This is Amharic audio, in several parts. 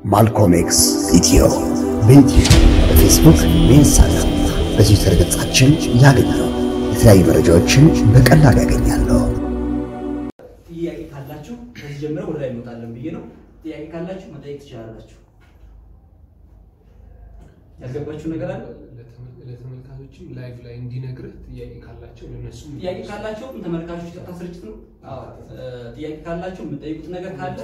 ማልኮም ኤክስ ኢትዮ በዩትዩብ በፌስቡክ በኢንስታግራም በትዊተር ገጻችን ያገኛሉ። የተለያዩ መረጃዎችን በቀላሉ ያገኛሉ። ጥያቄ ካላችሁ ከዚህ ጀምረን ወደ ላይ እንወጣለን ብዬ ነው። ጥያቄ ካላችሁ መጠየቅ ትችላላችሁ። ያልገባችሁ ነገር አለ? ለተመልካቾችም ላይቭ ላይ እንዲነግርህ ጥያቄ ካላቸው ለነሱ ጥያቄ ካላችሁ ተመልካቾች ቀጥታ ስርጭት ነው። አዎ፣ ጥያቄ ካላችሁ የምጠይቁት ነገር ካለ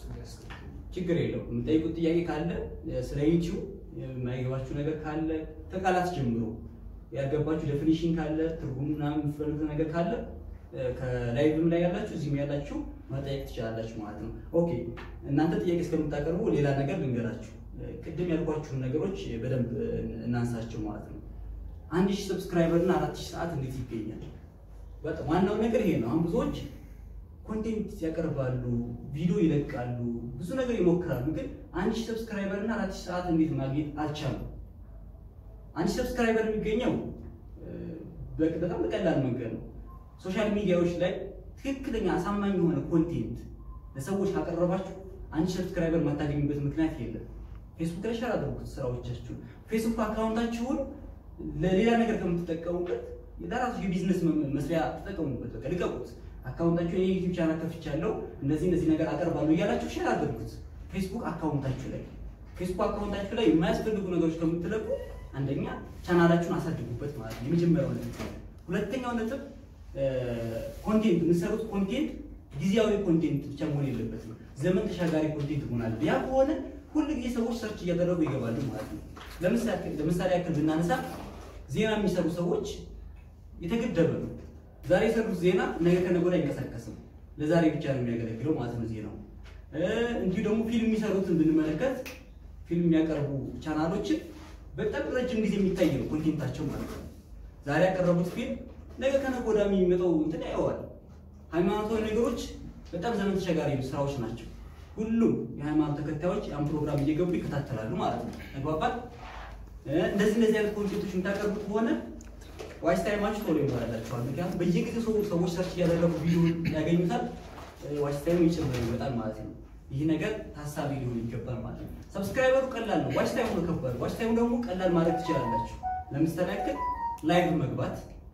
ችግር የለው። የምጠይቁት ጥያቄ ካለ ስለ ዩቲዩብ የማይገባችሁ ነገር ካለ ከቃላት ጀምሮ ያልገባችሁ ዴፊኒሽን ካለ ትርጉም ምናምን የምትፈልጉት ነገር ካለ ከላይቭም ላይ ያላችሁ እዚህም ያላችሁ መጠየቅ ትችላላችሁ ማለት ነው። ኦኬ እናንተ ጥያቄ እስከምታቀርቡ ሌላ ነገር ልንገራችሁ። ቅድም ያልኳችሁን ነገሮች በደንብ እናንሳቸው ማለት ነው። አንድ ሺህ ሰብስክራይበር እና አራት ሺህ ሰዓት እንዴት ይገኛል? በጣም ዋናው ነገር ይሄ ነው። አሁን ብዙዎች ኮንቴንት ያቀርባሉ፣ ቪዲዮ ይለቃሉ፣ ብዙ ነገር ይሞክራሉ። ግን አንድ ሺህ ሰብስክራይበር እና አራት ሺህ ሰዓት እንዴት ማግኘት አልቻሉም? አንድ ሺህ ሰብስክራይበር የሚገኘው በጣም በቀላል መንገድ ነው። ሶሻል ሚዲያዎች ላይ ትክክለኛ አሳማኝ የሆነ ኮንቴንት ለሰዎች ካቀረባችሁ አንድ ሺህ ሰብስክራይበር የማታገኙበት ምክንያት የለም። ፌስቡክ ላይ ሸር አድርጉት ስራዎቻችሁ። ፌስቡክ አካውንታችሁን ለሌላ ነገር ከምትጠቀሙበት ለራሱ የቢዝነስ መስሪያ ተጠቀሙበት። በቃ ልቀቁት። አካውንታችሁ የዩቲዩብ ቻናል ከፍቻለሁ እነዚህ እነዚህ ነገር አቀርባለሁ እያላችሁ ሼር አድርጉት ፌስቡክ አካውንታችሁ ላይ። ፌስቡክ አካውንታችሁ ላይ የማያስፈልጉ ነገሮች ከምትለቁ አንደኛ ቻናላችሁን አሳድጉበት ማለት ነው። የመጀመሪያው ነጥብ። ሁለተኛው ነጥብ ኮንቴንት የምትሰሩት ኮንቴንት ጊዜያዊ ኮንቴንት ብቻ መሆን የለበትም። ዘመን ተሻጋሪ ኮንቴንት መሆን አለ። ያ ከሆነ ሁል ጊዜ ሰዎች ሰርች እያደረጉ ይገባሉ ማለት ነው። ለምሳሌ ያክል ብናነሳ ዜና የሚሰሩ ሰዎች የተገደበ ነው። ዛሬ የሰሩት ዜና ነገ ከነገ ወዲያ አይንቀሳቀስም። ለዛሬ ብቻ ነው የሚያገለግለው ማለት ነው ዜናው። እንዲሁ ደግሞ ፊልም የሚሰሩትን ብንመለከት ፊልም የሚያቀርቡ ቻናሎችን በጣም ረጅም ጊዜ የሚታይ ነው ኮንቴንታቸው ማለት ነው። ዛሬ ያቀረቡት ፊልም ነገ ከነገ ወዲያ የሚመጣው እንትን ያየዋል። ሃይማኖታዊ ነገሮች በጣም ዘመን ተሻጋሪ ስራዎች ናቸው። ሁሉም የሃይማኖት ተከታዮች ያን ፕሮግራም እየገቡ ይከታተላሉ ማለት ነው። ተግባባል። እንደዚህ እንደዚህ አይነት ኮንቴንቶች የምታቀርቡ ከሆነ ዋይስ ታይማችሁ ቶሎ ይሞላላችኋል። ምክንያቱም በየጊዜው ሰዎች ሰርች እያደረጉ ቪዲዮ ያገኙታል። ዋይስ ታይሙ ይጨምር ይመጣል ማለት ነው። ይህ ነገር ታሳቢ ሊሆን ይገባል ማለት ነው። ሰብስክራይበሩ ቀላል ነው፣ ዋይስ ታይሙ ነው ከባድ። ዋይስ ታይሙ ደግሞ ቀላል ማድረግ ትችላላችሁ። ለምሳሌ ያክል ላይቭ መግባት፣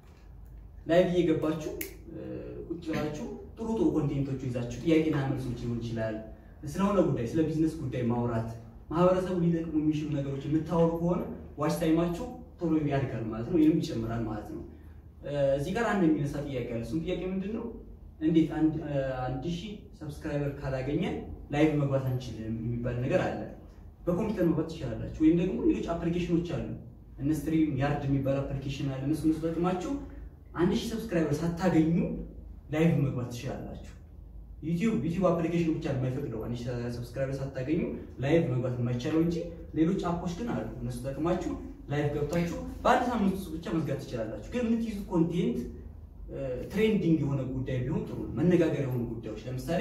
ላይቭ እየገባችሁ ቁጭ ብላችሁ ጥሩ ጥሩ ኮንቴንቶች ይዛችሁ ጥያቄና መልሶች ሊሆን ይችላል ስለሆነ ጉዳይ ስለ ቢዝነስ ጉዳይ ማውራት ማህበረሰቡ ሊጠቅሙ የሚችሉ ነገሮች የምታወሩ ከሆነ ዋች ታይማችሁ ቶሎ ያድጋል ማለት ነው፣ ወይም ይጨምራል ማለት ነው። እዚህ ጋር አንድ የሚነሳ ጥያቄ አለ። እሱም ጥያቄ ምንድን ነው? እንዴት አንድ ሺህ ሰብስክራይበር ካላገኘን ላይቭ መግባት አንችልም የሚባል ነገር አለ። በኮምፒውተር መግባት ትችላላችሁ፣ ወይም ደግሞ ሌሎች አፕሊኬሽኖች አሉ። እነ ስትሪም ያርድ የሚባል አፕሊኬሽን አለ። እነሱ እነሱ ተጠቅማችሁ አንድ ሺህ ሰብስክራይበር ሳታገኙ ላይቭ መግባት ትችላላችሁ። ዩቲዩብ ዩቲዩብ አፕሊኬሽን ብቻ የማይፈቅደው አንድ ሺህ ሰብስክራይበር ሳታገኙ ላይቭ መግባት የማይቻለው እንጂ ሌሎች አፖች ግን አሉ። እነሱ ተጠቅማችሁ ላይቭ ገብታችሁ በአንድ ሳምንት ውስጥ ብቻ መዝጋት ትችላላችሁ። ግን የምትይዙት ኮንቴንት ትሬንዲንግ የሆነ ጉዳይ ቢሆን ጥሩ ነው። መነጋገር የሆኑ ጉዳዮች ለምሳሌ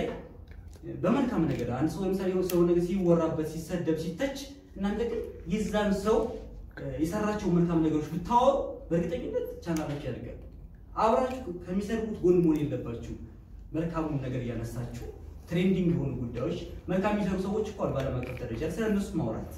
በመልካም ነገር አንድ ሰው ለምሳሌ ሰው ነገር ሲወራበት፣ ሲሰደብ፣ ሲተች እናንተ ግን የዛን ሰው የሰራቸው መልካም ነገሮች ብታወሩ በእርግጠኝነት ቻናላችሁ ያድጋል። አብራችሁ ከሚሰሩት ጎን መሆን የለባችሁ። መልካሙን ነገር እያነሳችሁ ትሬንዲንግ የሆኑ ጉዳዮች መልካም የሚሰሩ ሰዎች እኮ በዓለም አቀፍ ደረጃ ስለ እነሱ ማውራት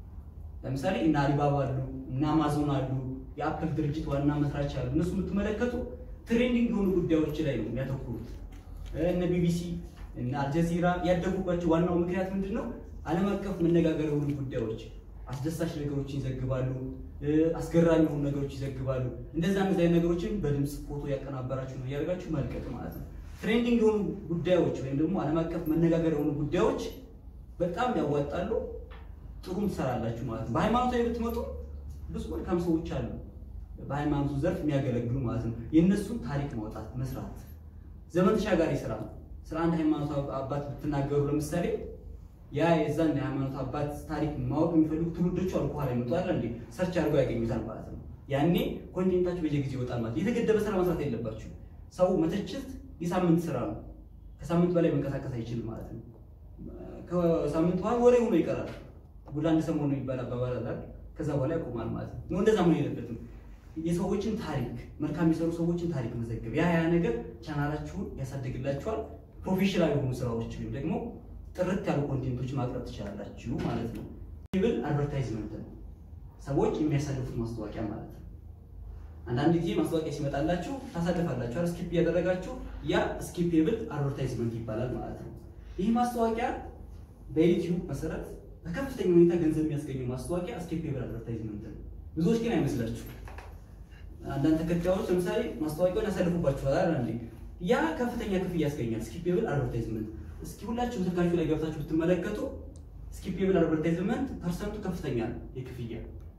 ለምሳሌ እነ አሊባባ አሉ፣ እነ አማዞን አሉ፣ የአፕል ድርጅት ዋና መስራች አሉ። እነሱ የምትመለከቱ ትሬንዲንግ የሆኑ ጉዳዮች ላይ ነው የሚያተኩሩት። እነ ቢቢሲ እነ አልጀዚራ ያደጉባቸው ዋናው ምክንያት ምንድን ነው? ዓለም አቀፍ መነጋገር የሆኑ ጉዳዮች፣ አስደሳች ነገሮችን ይዘግባሉ፣ አስገራሚ የሆኑ ነገሮች ይዘግባሉ። እንደዛ እነዚህ አይነት ነገሮችን በድምፅ ፎቶ ያቀናበራችሁ ነው እያደረጋችሁ መልቀቅ ማለት ነው። ትሬንዲንግ የሆኑ ጉዳዮች ወይም ደግሞ ዓለም አቀፍ መነጋገር የሆኑ ጉዳዮች በጣም ያዋጣሉ። ጥሩም ትሰራላችሁ ማለት ነው። በሃይማኖታዊ ብትመጡ ብዙ መልካም ሰዎች አሉ፣ በሃይማኖቱ ዘርፍ የሚያገለግሉ ማለት ነው። የእነሱን ታሪክ ማውጣት መስራት ዘመን ተሻጋሪ ስራ ነው። ስለ አንድ ሃይማኖት አባት ብትናገሩ ለምሳሌ ያ የዛን የሃይማኖት አባት ታሪክ ማወቅ የሚፈልጉ ትውልዶቹ አሉ፣ በኋላ ይመጡ አለ እንዴ ሰርች አድርገው ያገኙታል ማለት ነው። ያኔ ኮንቴንታችሁ በየጊዜው ይወጣል ማለት የተገደበ ስራ መስራት የለባችሁ። ሰው መተችት የሳምንት ስራ ነው። ከሳምንት በላይ መንቀሳቀስ አይችልም ማለት ነው። ከሳምንት በኋላ ወሬ ሆኖ ይቀራል። ጉድ አንድ ሰሞን የሚባል አባባል አለ። ከዛ በኋላ ያቆማል ማለት ነው። እንደዛ መሆን የለበትም። የሰዎችን ታሪክ መልካም የሚሰሩ ሰዎችን ታሪክ መዘገብ ያ ያ ነገር ቻናላችሁን ያሳድግላችኋል። ፕሮፌሽናል የሆኑ ስራዎች ወይም ደግሞ ጥርት ያሉ ኮንቴንቶች ማቅረብ ትችላላችሁ ማለት ነው። ብል አድቨርታይዝመንት ነው፣ ሰዎች የሚያሳልፉት ማስታወቂያ ማለት ነው። አንዳንድ ጊዜ ማስታወቂያ ሲመጣላችሁ ታሳልፋላችሁ፣ ስኪፕ እያደረጋችሁ ያ ስኪፔብል አድቨርታይዝመንት ይባላል ማለት ነው። ይህ ማስታወቂያ በዩቲዩብ መሰረት በከፍተኛ ሁኔታ ገንዘብ የሚያስገኘው ማስታወቂያ ስኪፔብል አድቨርታይዝመንት ነው። ብዙዎች ግን አይመስላችሁ። አንዳንድ ተከታዮች ለምሳሌ ማስታወቂያውን ያሳልፉባችኋል አይደል እንዴ? ያ ከፍተኛ ክፍያ ያስገኛል። ስኪፔብል አድቨርታይዝመንት እስኪ ሁላችሁም ስልካችሁ ላይ ገብታችሁ ብትመለከቱ ስኪፔብል አድቨርታይዝመንት ፐርሰንቱ ከፍተኛ ነው የክፍያ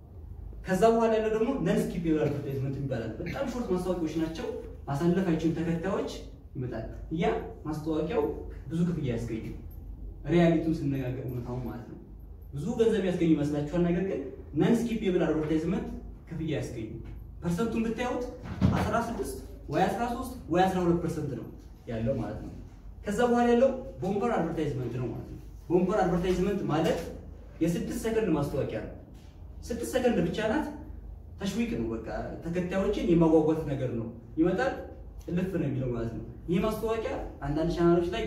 ከዛ በኋላ ያለው ደግሞ ነን ስኪፔብል አድቨርታይዝመንት ይባላል። በጣም ሾርት ማስታወቂያዎች ናቸው። ማሳለፍ አይችሉም ተከታዮች ይመጣል። ያ ማስታወቂያው ብዙ ክፍያ ያስገኙ ሪያሊቲውን ስነጋገር እውነታውን ማለት ነው። ብዙ ገንዘብ ያስገኙ ይመስላችኋል። ነገር ግን ነን ስኪፔብል አድቨርታይዝመንት ክፍያ ያስገኙ ፐርሰንቱን ብታዩት 16 ወይ 13 ወይ 12 ፐርሰንት ነው ያለው ማለት ነው። ከዛ በኋላ ያለው ቦምበር አድቨርታይዝመንት ነው ማለት ነው። ቦምበር አድቨርታይዝመንት ማለት የስድስት ሰከንድ ማስታወቂያ ነው። ስድስት ሰከንድ ብቻ ናት። ተሽዊቅ ነው በቃ ተከታዮችን የማጓጓት ነገር ነው። ይመጣል እልፍ ነው የሚለው ማለት ነው። ይህ ማስታወቂያ አንዳንድ ቻናሎች ላይ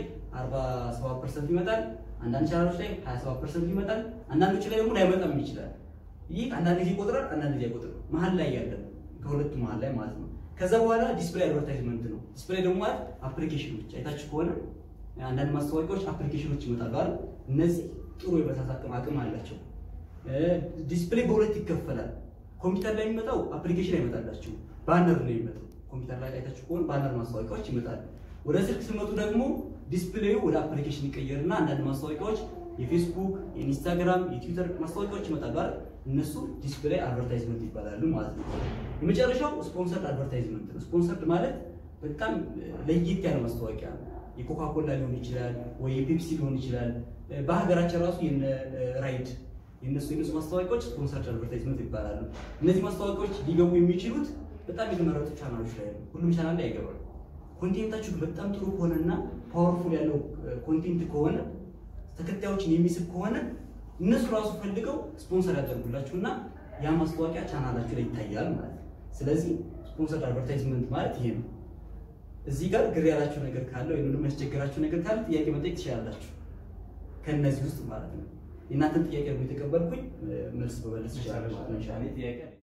47 ፐርሰንት ይመጣል፣ አንዳንድ ቻናሎች ላይ 27 ፐርሰንት ይመጣል፣ አንዳንዶች ላይ ደግሞ ላይመጣም ይችላል። ይህ አንዳንድ ጊዜ ይቆጥራል፣ አንዳንድ ጊዜ አይቆጥርም። መሀል ላይ ያለ ነው፣ ከሁለቱ መሀል ላይ ማለት ነው። ከዛ በኋላ ዲስፕሌይ አድቨርታይዝመንት ነው። ዲስፕሌይ ደግሞ ማለት አፕሊኬሽኖች አይታችሁ ከሆነ አንዳንድ ማስታወቂያዎች አፕሊኬሽኖች ይመጣሉ አይደል? እነዚህ ጥሩ የመሳት አቅም አቅም አላቸው። ዲስፕሌይ በሁለት ይከፈላል። ኮምፒውተር ላይ የሚመጣው አፕሊኬሽን አይመጣላችሁ፣ ባነር ነው የሚመጣው። ኮምፒውተር ላይ አይታችሁ ከሆነ ባነር ማስታወቂያዎች ይመጣሉ። ወደ ስልክ ሲመጡ ደግሞ ዲስፕሌዩ ወደ አፕሊኬሽን ይቀየርና አንዳንድ ማስታወቂያዎች የፌስቡክ፣ የኢንስታግራም፣ የትዊተር ማስታወቂያዎች ይመጣሉ አይደል? እነሱ ዲስፕሌይ አድቨርታይዝመንት ይባላሉ ማለት ነው። የመጨረሻው ስፖንሰርድ አድቨርታይዝመንት ነው። ስፖንሰርድ ማለት በጣም ለየት ያለ ማስታወቂያ ነው። የኮካኮላ ሊሆን ይችላል ወይ የፔፕሲ ሊሆን ይችላል። በሀገራችን ራሱ የነ ራይድ የነሱ የነሱ ማስታወቂያዎች ስፖንሰርድ አድቨርታይዝመንት ይባላሉ። እነዚህ ማስታወቂያዎች ሊገቡ የሚችሉት በጣም የተመረጡ ቻናሎች ላይ ነው። ሁሉም ቻናል ላይ አይገባም። ኮንቴንታችሁ በጣም ጥሩ ከሆነና ፓወርፉል ያለው ኮንቴንት ከሆነ ተከታዮችን የሚስብ ከሆነ እነሱ ራሱ ፈልገው ስፖንሰር ያደርጉላችሁ እና ያ ማስታወቂያ ቻናላችሁ ላይ ይታያል ማለት ነው። ስለዚህ ስፖንሰርድ አድቨርታይዝመንት ማለት ይሄ ነው። እዚህ ጋር ግር ያላችሁ ነገር ካለ ወይም ደግሞ ያስቸገራችሁ ነገር ካለ ጥያቄ መጠየቅ ትችላላችሁ። ከእነዚህ ውስጥ ማለት ነው። የእናንተን ጥያቄ ደግሞ የተቀበልኩኝ መልስ በመለስ ይችላል ማለት ነው።